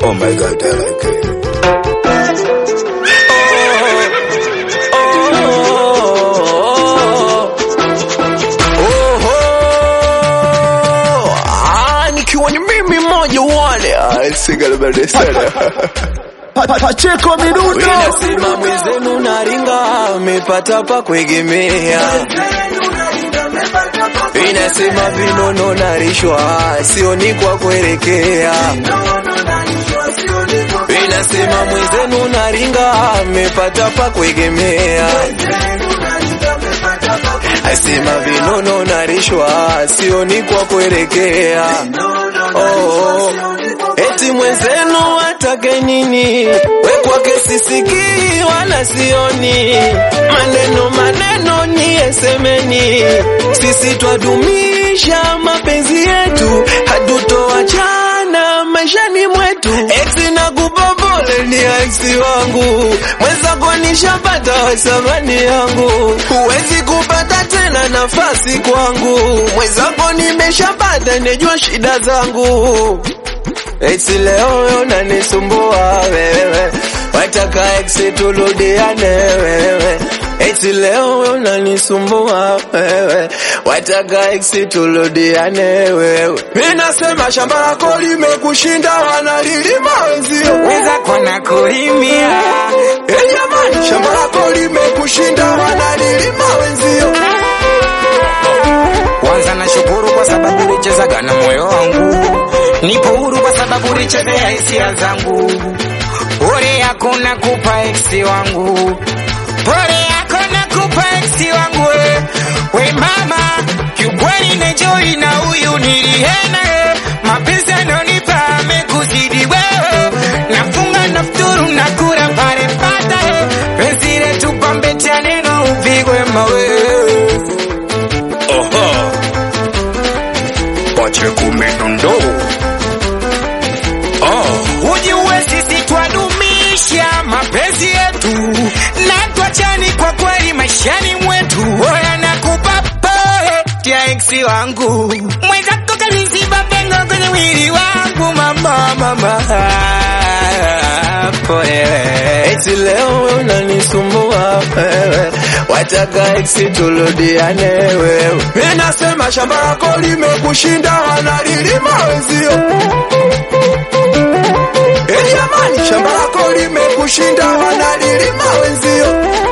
Oh my god, I like it. nikiwa ni mimi mmoja wale Ah, sigalabade sana Pacheko Midundo Inasema mwenzenu naringa amepata pa kuegemea Inasema vinono narishwa sioni kwa kuelekea Inasema mwenzenu naringa amepata pa kuegemea Asema vinono narishwa sioni kwa kuelekea oh, eti mwenzenu atake nini? We kwake sisikii wala sioni, maneno maneno ni esemeni, sisi twadumisha mapenzi yetu, hatutoachana maishani mwetu, eti na kubobole ni aisi wangu, mwenzako nishapata wasamani yangu, huwezi kupata tena nafasi kwangu, mwenzako nimeshapata, nejua shida zangu Eti leo wewe unanisumbua wewe, wataka ex turudiane wewe. Eti leo wewe unanisumbua wewe, wataka ex turudiane wewe. Mimi nasema shamba lako limekushinda, wanalilima wenzio. wenzako na kulimia Eh jamani, shamba lako limekushinda, wanalilima wenzio. kwanza na shukuru kwa sababu ulichezaga na moyo wangu nipo huru kwa sababu ulichezea hisia zangu pole yako na kupa eksi wangu pole yako na kupa eksi wangu we, we mama kiukweli nejoi na huyu nilihena mapenzi anonipa amekuzidi wewe nafunga nafturu na kura pale pata penzi letu pambe cha neno upigwe mawe Oho. Pacheko Midundo. Oh. Ujue sisi twadumisha mapenzi yetu na twachani kwa kweli maishani mwetu. Oya nakupa pole tia eksi wangu mwenzako kaliziba pengo kwenye mwili wangu mama mama pole Eti leo wewe unanisumbua wewe, wataka ex turudiane wewe. Mimi nasema shamba lako limekushinda, wanalilima wenzio. Eh jamani, shamba lako limekushinda, wanalilima wenzio.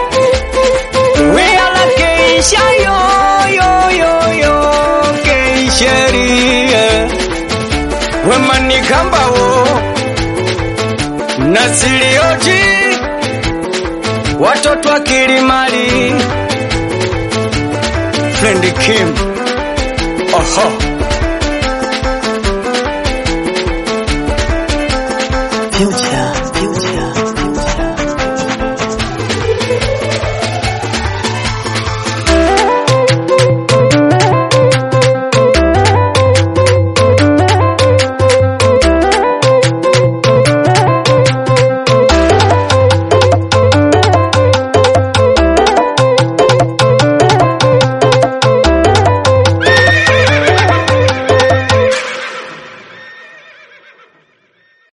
We ala keisha yo yo yo yo keisherie wemani kambao nasilioti watoto wa Kilimali Friend Kim Aha